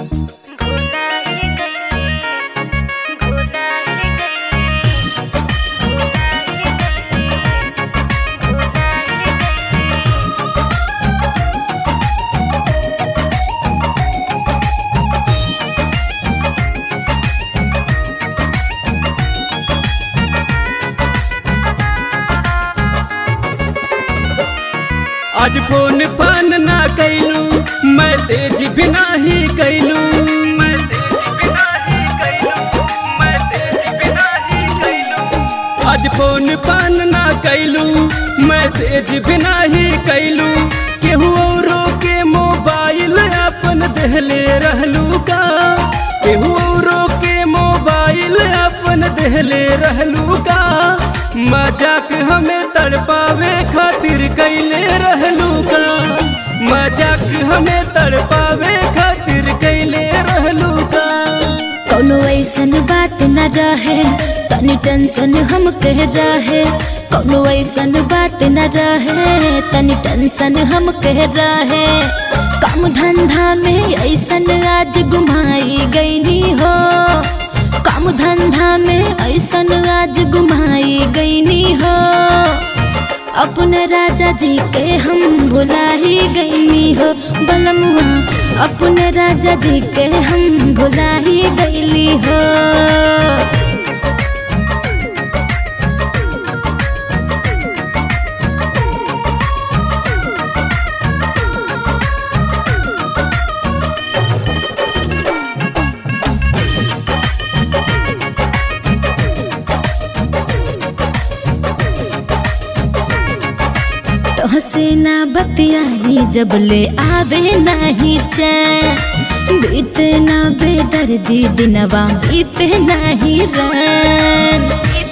आज फोन फान ना कैलू मैसेज भी नाही कैलू आज फोन फान ना कैलू मैसेज भी नाही कैलू केहू औरो के मोबाइल अपन देहले रहलू का केहू औरो के मोबाइल अपन देहले रहलू का मजाक हमें तड़पावे खातिर कैले रहलू का मजाक हमें तड़पावे खातिर कैले रहलू का कौनो ऐसन बात न रहे तनी टेंशन हम कह रहे कौनो ऐसन बात न रहे तनी टेंशन हम कह रहे काम धंधा में ऐसन आज गुमाई गईनी हो काम धंधा में ऐसन आज गुमाई गईनी हो अपने राजा जी के हम भुला ही गईनी हो बलमुआ अपने राजा जी के हम भुला ही गईली हो तोहसे ना बतियाही जब ले आवे नाही चैन बीते ना बेदर्दी दिनवा बीते नाही रैन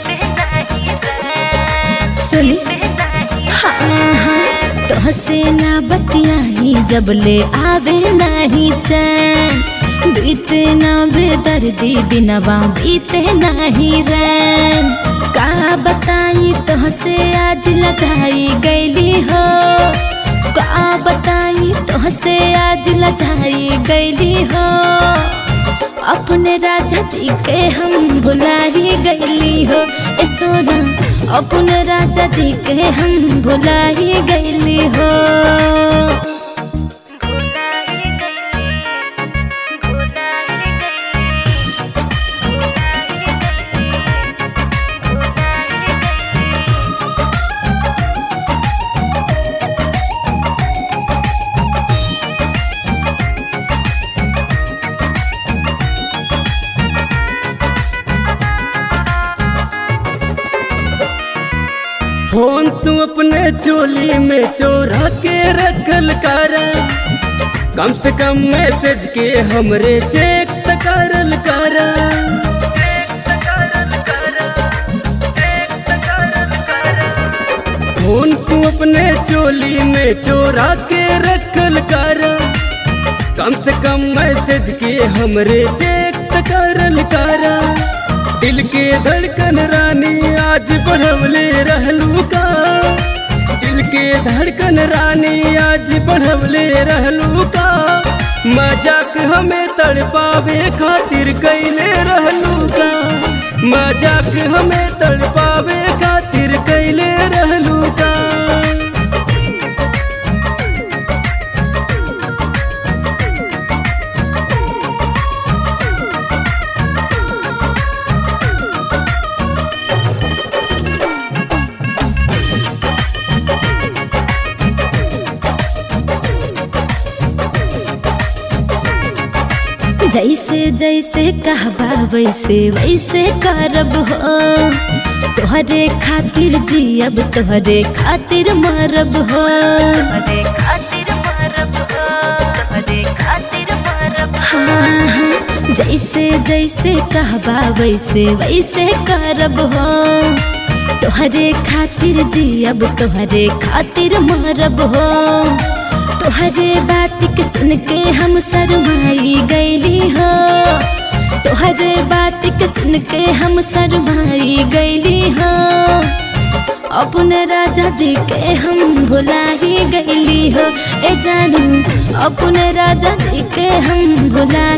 सुनी हाँ हाँ तोहसे ना बतियाही जब ले आवे नाही चैन बीते ना बेदर्दी दिनवा बीते नाही रैन का बताई तोहसे आज लजाई गईली हो का बताई तोहसे आज लजाई गईली हो अपने राजा जी के हम भुला ही गईली हो ए सोना अपने राजा जी के हम भुला ही गईली हो फोन तू अपने चोली में चोरा के रखल कर कम से कम मैसेज के हमरे चेक त करल कर फोन तू अपने चोली में चोरा के रखल कर कम से कम मैसेज के हमरे चेक त करल कर दिल के धड़कन रानी आज बढ़वले रहलू का दिल के धड़कन रानी आज बढ़वले रहलू का मजाक हमें तड़पावे खातिर कैले रहलू का मजाक हमें तड़पावे खातिर कैले रहलू का जैसे जैसे कहबा वैसे वैसे करब हो तोहरे खातिर जियब तोहरे खातिर मरब हो हाँ हाँ जैसे जैसे कहबा वैसे वैसे करब हो तोहरे खातिर जियब तोहरे खातिर मरब हो तोहरे बात के सुन के हम शरमाई गईली हो तोहरे बात के सुन के हम शरमाई गईली हो अपने राजा जी के हम भुला ही गईली हो ए जानू अपने राजा जी के हम भुला